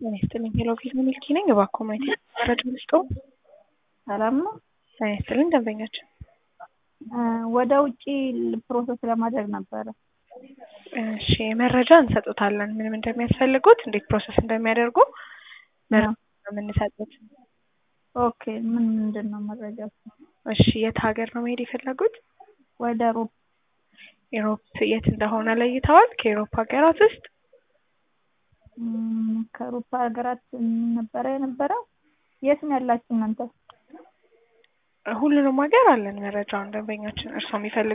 ጤና ይስጥልኝ ሄሎ ፊልም ሚልኪ ነኝ። እባክዎ ማየት መረጃ ልስጥዎ? ሰላም ነው። ጤና ይስጥልኝ ደንበኛችን ወደ ውጪ ፕሮሰስ ለማድረግ ነበረ። እሺ መረጃ እንሰጡታለን። ምንም እንደሚያስፈልጉት እንዴት ፕሮሰስ እንደሚያደርጉ መረጃ ነው የምንሰጡት። ኦኬ ምን ምንድን ነው መረጃው? እሺ የት ሀገር ነው መሄድ የፈለጉት? ወደ ሩብ ኢሮፕ የት እንደሆነ ለይተዋል? ከኢሮፕ ሀገራት ውስጥ ም፣ ከአውሮፓ ሀገራት ነበረ የነበረው። የት ነው ያላችሁ እናንተ? ሁሉንም ሀገር አለን መረጃውን ደንበኛችን እርስዎ የሚፈልጉ